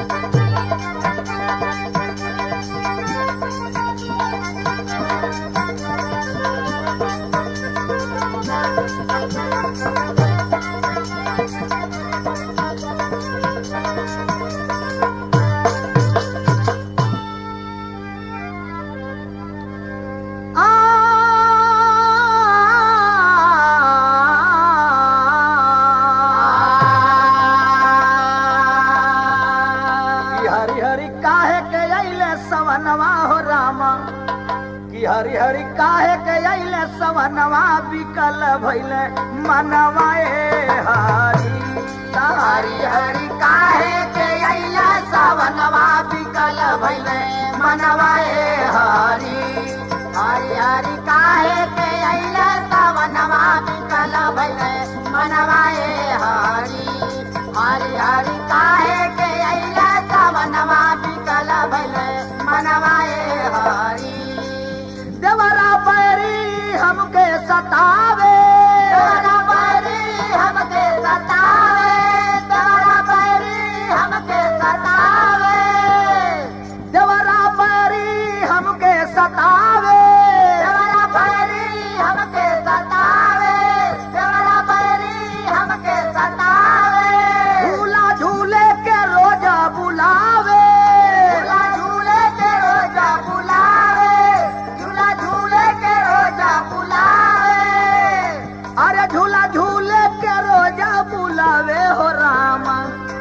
कि हरि हरि काहे के अइले सवनवा हो रामा कि हरि हरि काहे के अइले सवनवा बिकल भइले मनवा ए हरि हरि हरि काहे के अइले सवनवा बिकल भइले मनवा ए हरि हरि हरि काहे के अइले सवनवा बिकल भइले मनवा ए हरि हरि हरि काहे के अइले सवनवा बिकल भइले मनवा ए हरि देवरा पैरी हमके सतावे देवरा पैरी हमके सतावे देवरा पैरी हमके सतावे देवरा पैरी हमके सतावे देवरा पैरी हमके सतावे देवरा पैरी हमके सतावे झूला झूले के रोजा बुलावे झूला झूले के रोजा बुलावे झूला झूले के रोजा बुलावे अरे झूला झूले के रोजा बुलावे हो रामा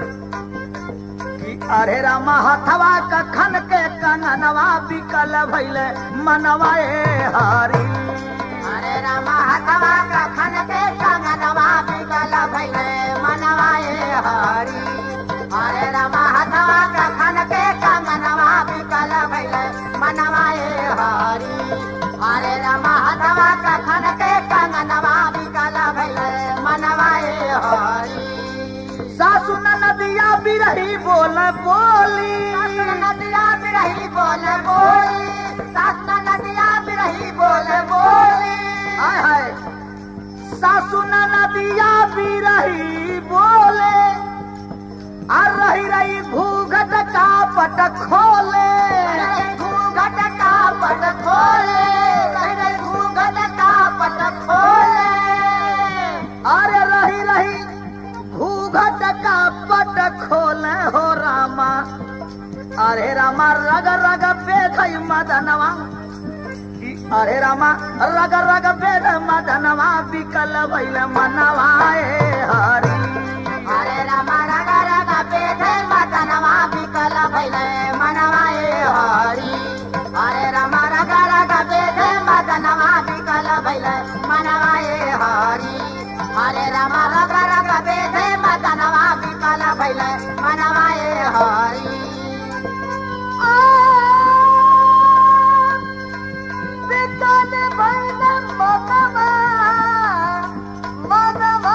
कि अरे रामा हथवा कखन के कंगनवा बिकल भइले मनवा ए हरी अरे रामा हथवा कखन के कंगनवा बिकल भइले मनवा ए हरी अरे रामा हथवा कखन के कंगनवा बिकल भइले मनवा ए हरी अरे रामा हथवा कखन के कंगनवा बिकल भइले मनवा ए हरी सासु नदिया बिरही बोल बोली नदिया बिरही बोल बोली सासु नदिया बिरही बोल बोली हाय हाय सासु नदिया बिरही बोले आ रही रही घूघट का पट खोले घूघट का पट खोले रही रही घूघट का पट खोले अरे रही रही घूघट का पट खोले हो रामा अरे रामा रग रग बेधई मदनवा कि अरे रामा रग रग बेध मदनवा बिकल भइल मनवा ए हरी अरे रामा रग रग बेध मदनवा बिकल भइल मनवा ए हरी अरे रामा रग रग बेध मदनवा बिकल भइल मनवा ए हरी हरे राम रग रग बेधे मदनवा बिकल भइल मनवा ए हरि बिकल भइल मनवा मनवा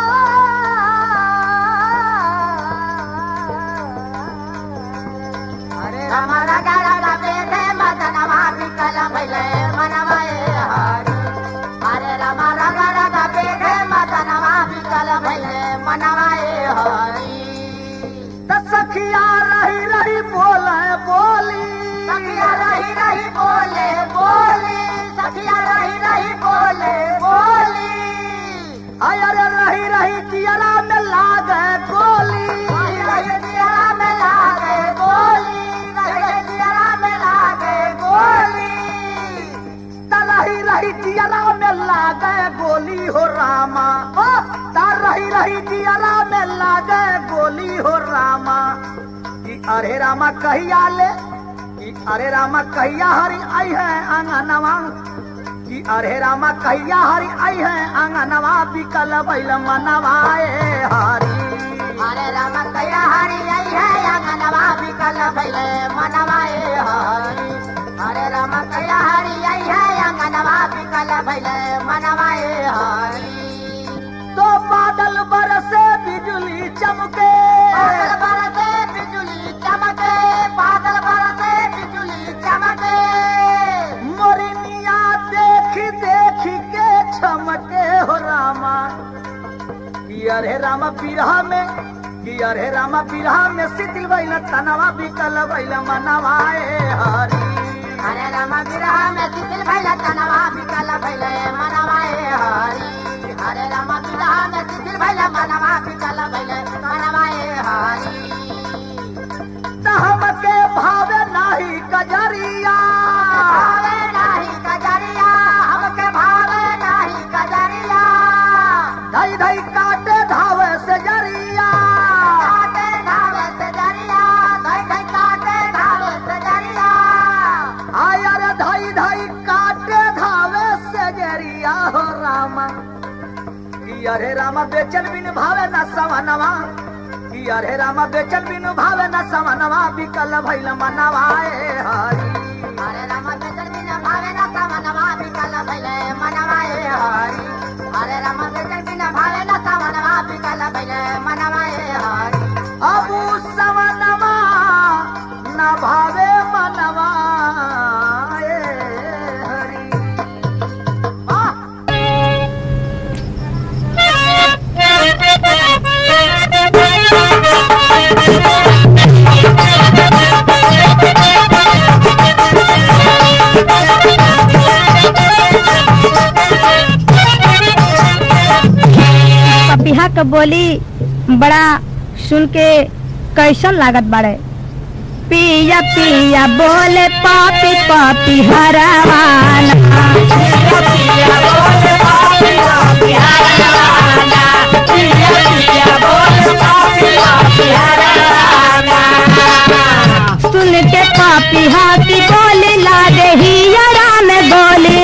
हरे राम रग रग बेधे मदनवा बिकल भइल मनवा ए हरि हरे राम रग रग बेधे मदनवा बिकल भइले मनवा ए हरि त सखिया रही रही बोले बोली सखिया रही रही बोले बोली सखिया रही रही बोले बोली अरे रही रही चियरा में लागे गोली रही रही चियरा में लागे गोली रही रही चियरा में लागे गोली रही रही जियरा में लागे गोली हो रामा ओ ता रही रही जियरा में लागे गोली हो रामा कि अरे रामा कहिया ले कि अरे रामा कहिया हरी आई है आंगनवा कि अरे रामा कहिया हरी आई है आंगनवा बिकल बैल मनवा ए हरी अरे रामा कहिया हरी आई है आंगनवा बिकल बैल मनवा ए हरी अरे रामा कहिया हरी आई है आंगनवा बिकल बैल मनवा ए हरी तो बादल बरसे बिजली चमके बादल बरसे बिजली चमके बादल बरसे बिजली चमके मोरिनिया देख देख के चमके हो रामा कि अरे रामा बिरहा में कि अरे रामा बिरहा में शिथिल भइल तनवा बिकल भइल मनवाए हरी हरे राम विरह में शिथिल भइल तनवा विकल भइल मनवाए हरि हरे राम विरह में शिथिल भइल मनवा विकल भइल मनवाए हरि त हमके भावे नाही कजरिया भावे नाही कजरिया हमके भावे नाही कजरिया धई धई काटे धावे से जरिया काटे धावे से जरिया धई धई काटे धावे से जरिया आय अरे धई धई काटे धावे से जरिया हो रामा कि अरे रामा बेचन बिन भावे न सवनवा कि अरे रामा बेचन बिन भावे न सवनवा बिकल भइल मनवाए हरी हरे राम बेचन बिन भावे न समनवा विकल भइल मनवाए हरि हरे राम बेचन बिन भावे न समनवा विकल भइल मनवाए हरि अबू सवनवा न भावे मनवा ए हरी पपिहा क बोली बड़ा सुन के कैसन लागत बाड़े पिया पिया बोले पापी पापी हरवाना सुन के पापी हाथी बोली ला दे हियरा में बोली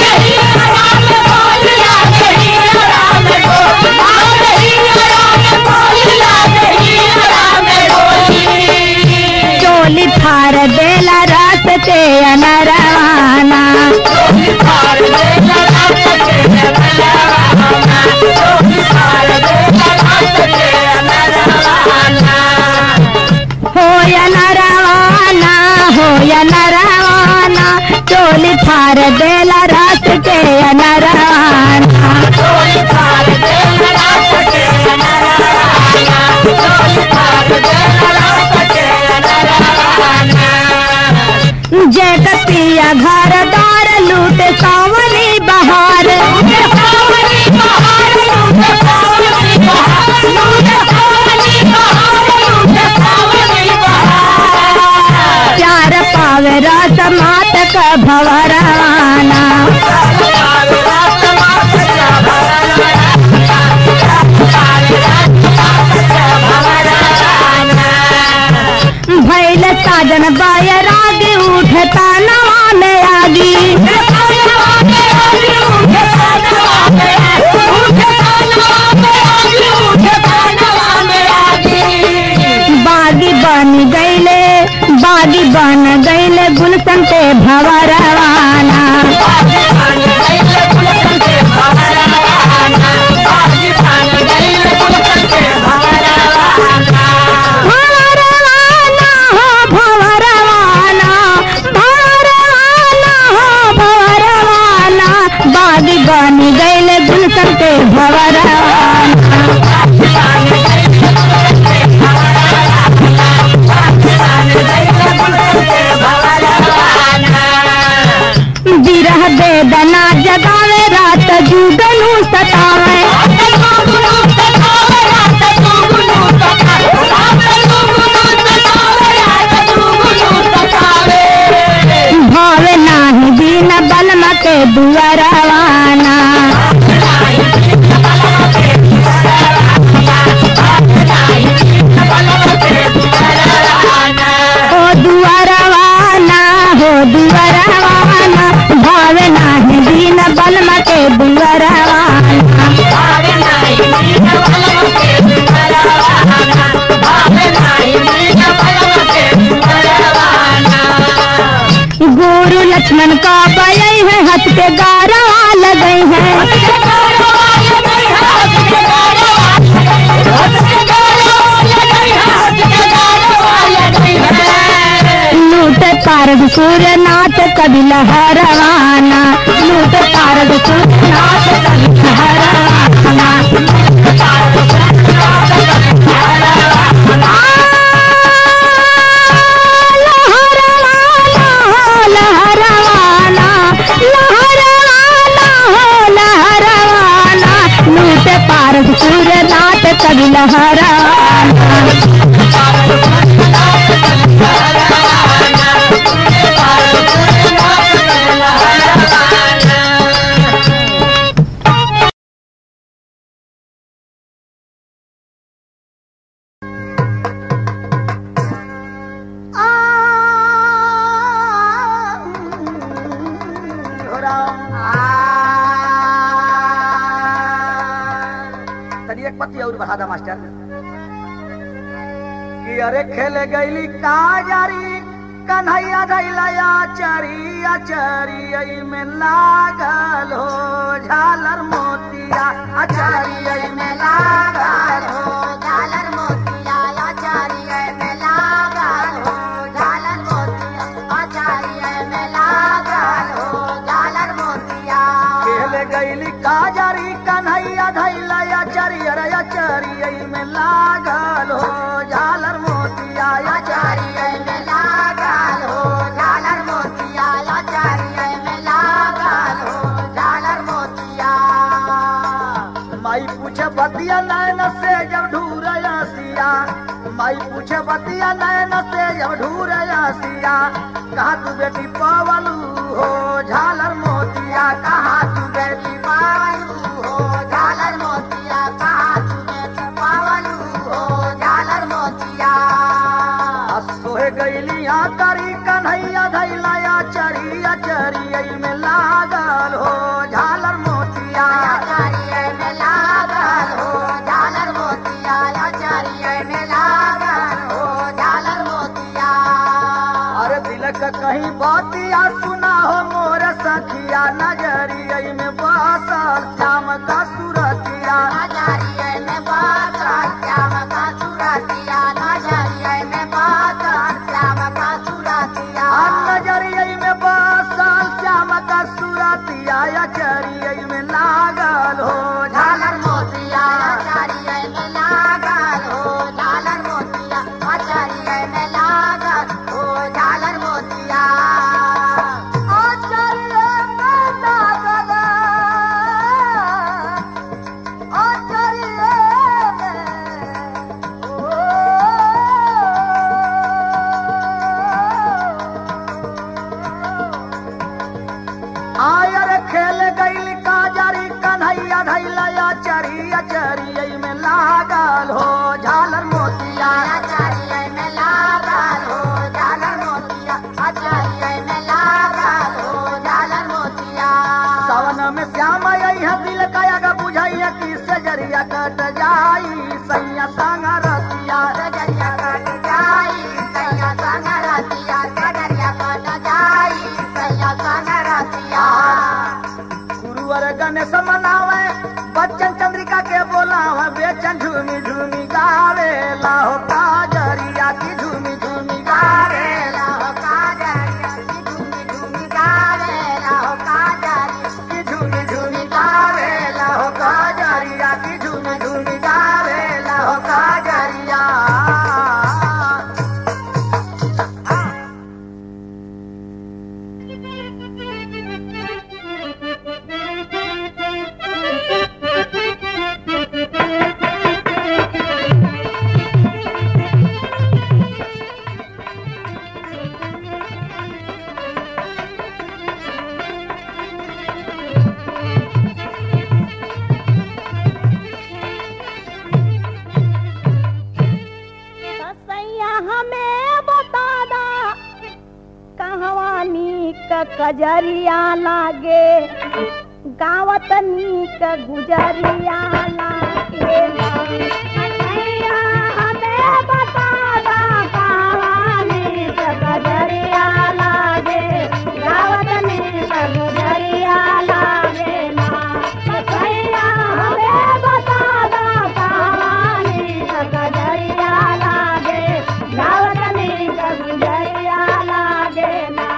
चोली फार देला रास्ते अनरवाना हो या नरवाना हो या नरवाना चोली फार देला रास्ते अनरवाना जय कपिया घर दार लूट सावनी बहार चार पावे रस मात का भवराना भैल साजन बाय राग उठता नवा में आगी बागी बन गईले बागी बन गईले गुलशन पे भवरवाना भवरवाना हो भवरवाना भवरवाना हो भवरवाना बागी बन गईले गुलशन पे भवरवाना बिरह बेदना जगावे रात जुगनू सतावे भावे नाही दीन बलम के दुअरवाना हो दुअरवाना हो दुअरवाना भावे नाही दीन बलम के दुअरवाना गुरु लक्ष्मण का बयई है हथ के गारा लगई है लूट पारद सूर्य नाथ कभी लहरवाना लूट पारद सूर्य नाथ कभी लहरवाना मास्टर कि अरे खेले गईली काजारी कन्हैया धैलया चरी अचरी में लागल हो झालर मोतिया अचरी में लागल हो झालर मोतिया आचार्य में लागल हो झालर मोतिया आचार्य में लागल हो झालर मोतिया खेले गईली काजारी कन्हैया धैलया चरी अरे अचरी में लागल हो झालर मोतिया अचरी आचार्य में लागल हो झालर मोतिया आचार्य में लागल हो झालर मोतिया माई पूछे बतिया नैन से जब ढूरया सिया माई पूछे बतिया नैन से जब ढूरया सिया कहा तू बेटी पवलू हो झालर मोतिया कहा तू बेटी पावलू हो झालर मोतिया कहा तुझे पावलू हो झालर मोतिया सोहे गईली यहाँ करी कन्हैया धैलया चरिया चरिया में लागल हो झालर मोतिया आचार्य में लागल हो झालर मोतिया आचार्य में लागल हो झालर मोतिया अरे दिल का कहीं बातिया सुना हो मोर सखिया नजरिया में बसल श्याम का सुरतिया आचार्य में बाकर श्याम का सुरतिया आचार्य में बाकर श्याम का सुरतिया नजरिया में बसल श्याम का सुरतिया चरिया में लागल हो झालर मोतिया आचार्य में लागल हो झालर मोतिया आचार्य में लागल हो झालर मोतिया आचार्य में लागल आचार्य आयर खेल गईल काजरी कन्हैया धैलया चरिया चरिया में लागल हो झालर मोतिया आचार्य में लागल हो झालर मोतिया आचार्य में लागल हो झालर मोतिया सावन में श्याम यही दिल काया का बुझाइया कि सजरिया कट जाई सैया संग रतिया सजरिया कट जाई सैया संग रतिया सजरिया कट जाई सैया संग रतिया गुरुवर गणेश मनावे बच्चन चंद्रिका के बोलावे बेचन झूमी झूमी गावे लाहो काजरिया की झूमी झूमी गावे लाहो काजरिया की झूमी झूमी गावे लाहो काजरिया की झूमी झूमी गावे लाहो काजरिया की झूमी झूमी गावे लाहो काजरिया सैया हमें बता दा कहवानी का कजरिया लागे गावत नीक गुजरिया लागे सैया हमें बता दा कहवानी का कजरिया लागे गावत नीक गुजरिया लागे ना सैया हमें बता दा कहवानी का कजरिया लागे गावत नीक गुजरिया लागे ना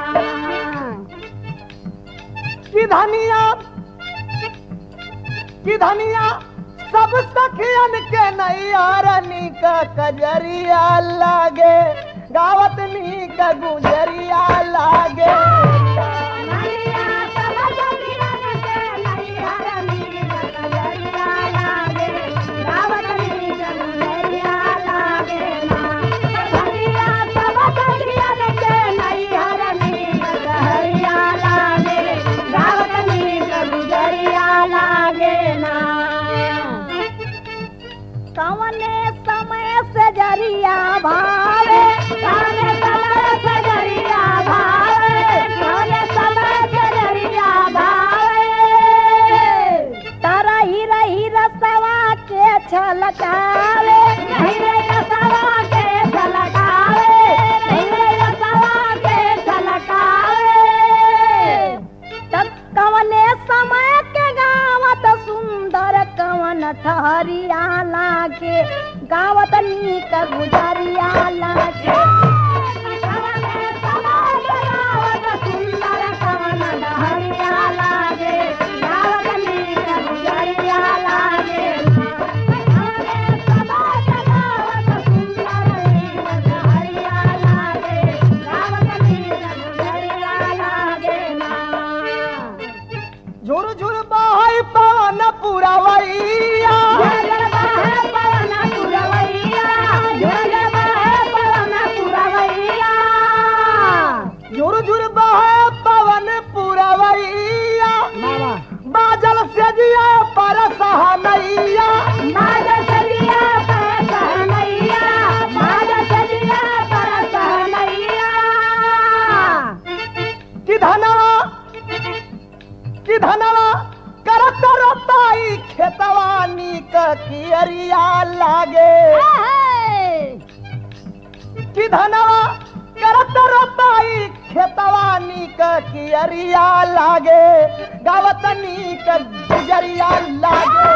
की धनिया की धनिया सब सखियन के नैयारनी का कजरिया लागे गावत नी का गुजरिया लागे नैया सब जगिरन के नैहर नीक कजरिया लागे, गावत नीक गुजरिया लागे ना। नैया सब जगिरन के नैहर नीक कजरिया लागे, गावत नीक गुजरिया लागे ना। कवने समय से जरिया भावे कवने समय से जरिया भावे का गुजरिया लागे सुंदर कवन डहरिया लागे गावतनी का गुजरिया लागे झुर झुर बहै पवन पुरवैया झुर झुर बहै पवन पुरवैया बाजल से जिया पर सहनैया कि धनवा कि धनवा करत रोताई खेतवानी क कियरिया लागे कि धनवा करत रोताई खेतवानी क कियरिया लागे गावतनी क गुजरिया लागे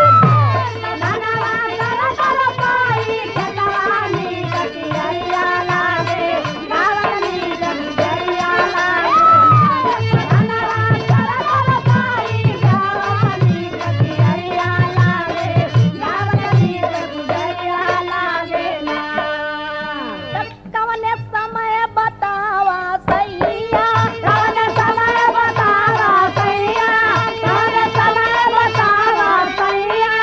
कवने समय बतावा सैया कवन समय बतावा सैया कवन समय बतावा सैया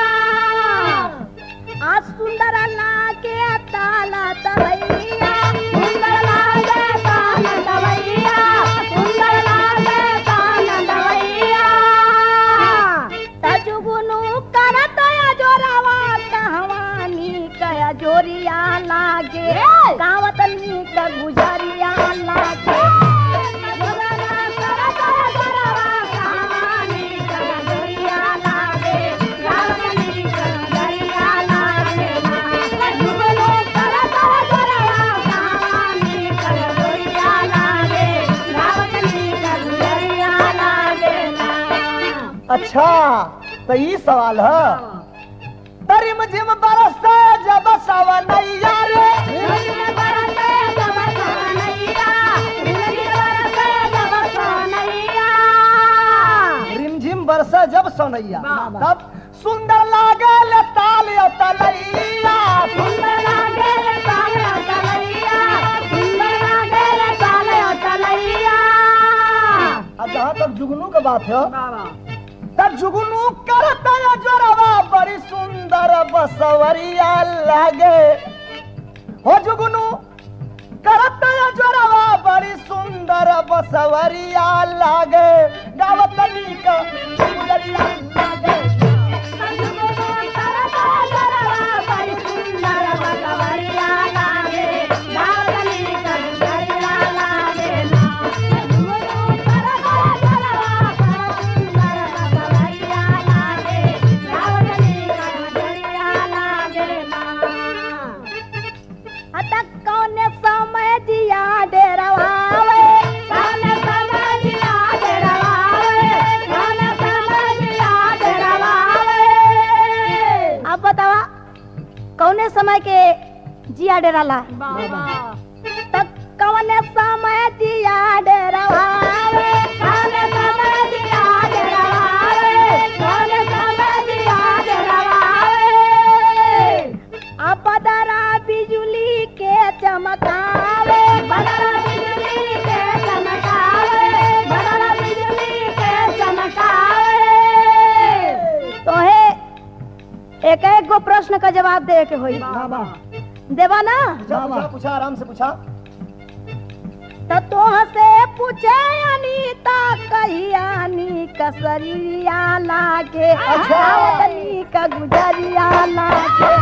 आज सुंदर लागे ताला तवैया सुंदर लागे ताला तवैया सुंदर लागे ताला तवैया तजुगुनु करत जोरावा कहवानी कया जोरिया लागे गावतनी का गुजरिया लागे अच्छा तो ये सवाल है तरिम जिम बरस जब सवनैया रे रिमझिम बरस जब सनैया तब सुंदर लागे ले ताल यो तलैया अब जहाँ तक जुगनू के बात है तब जुगनू करता है जोरवा बड़ी सुंदर बसवरिया लागे हो जुगनू करता है जोरवा बड़ी सुंदर बसवरिया लागे गावतनी का गुजरिया लागे अतक कौने समय दिया डेरवावे कौने समय दिया डेरवावे कौने समय दिया डेरवावे अब बतावा कौने समय के जिया डेराला तक कौने समय दिया डेरवावे कौने समय दिया डेरवावे कौने समय दिया डेरवावे अब बदरा बिजुली के चमकावे बदरा बिजुली के चमकावे बदरा बिजुली के चमकावे तोहे एक एक गो प्रश्न का जवाब दे के होई देवा ना पूछा पूछा पूछा आराम से पूछा तो तोह से पूछे अनीता कहियानी कसरिया लागे अच्छा। अवतनी का गुजरिया लागे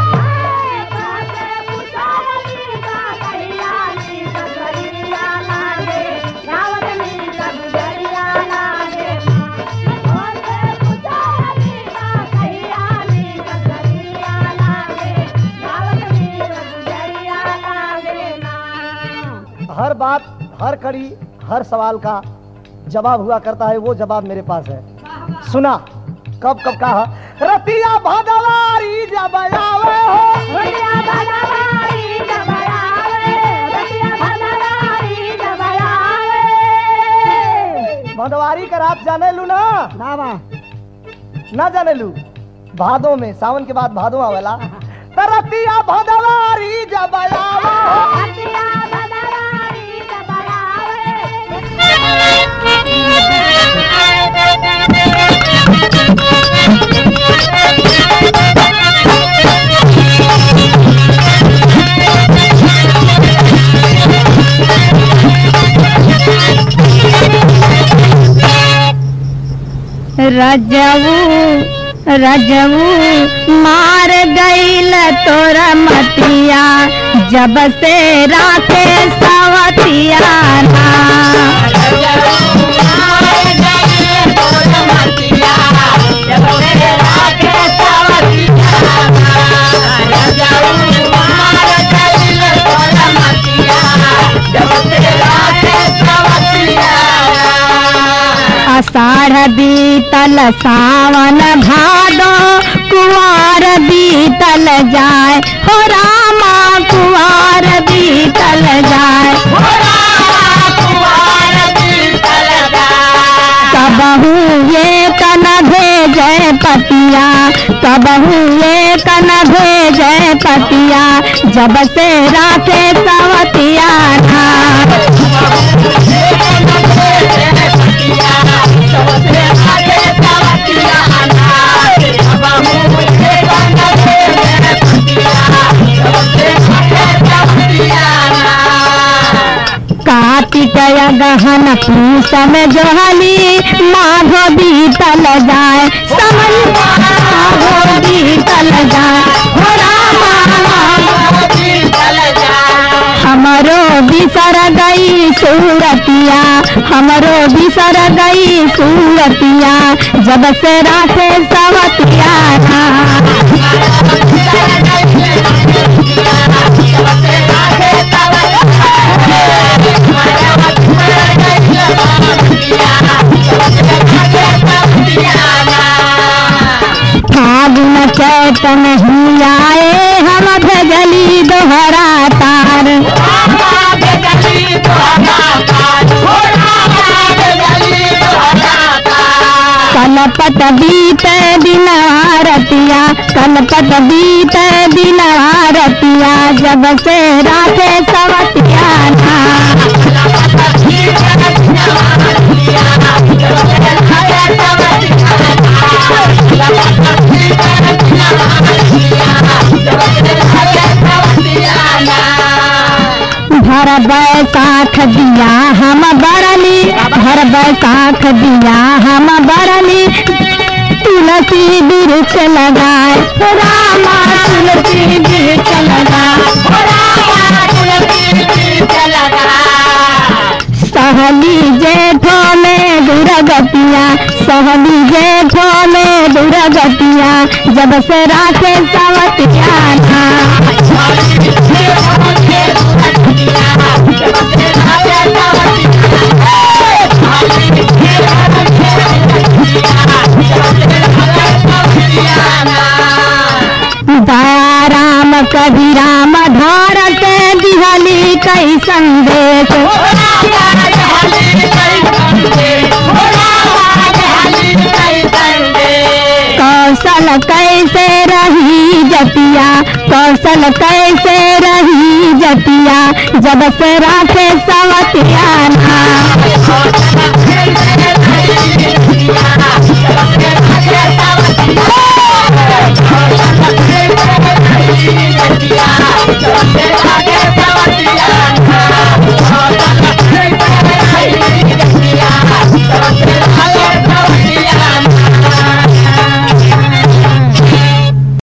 हर बात हर कड़ी हर सवाल का जवाब हुआ करता है वो जवाब मेरे पास है सुना कब कब कहा रतिया भगवारी जब आवे हो भदवारी का रात जाने लू ना ना बा ना जाने लू भादों में सावन के बाद भादों आवेला तरतिया भदवारी जब आवा रजऊ रजऊ मार गईल तोरा मतिया जब से राखे सवतिया ना आषाढ़ बीतल सावन भादो कुआर बीतल जाए हो रामा कुआर बीतल जाए कबहू ये कन भेजे पतिया कबहू ये कन भेजे पतिया जब से राखे सवतिया ना कार्तिक गहन पूस में जोहली माघो बीतल जाए समन माघो बीतल जाए हो रामा हमरो बिसर गई सूरतिया हमरो बिसर गई सूरतिया जब से राखे सवतिया ना फागुन चैत नहीं आए हम भजली दोहरा तार कलपत बीत दिन आरतिया कलपत बीत दिन आरतिया जब से राखे सवतिया ना भर बैसाख दिया हम बरली भर बैसाख दिया हम बरली तुलसी वृक्ष लगाए हो रामा तुलसी वृक्ष लगाए सहली जेठो में दुर्गतिया सहली जेठो में दुर्गतिया जब से राखे सवतिया ना दया राम कभी राम धारत दिहली कई संदेश कौशल कैसे रही जतिया कौशल कैसे रही जतिया जब से राखे सवतिया ना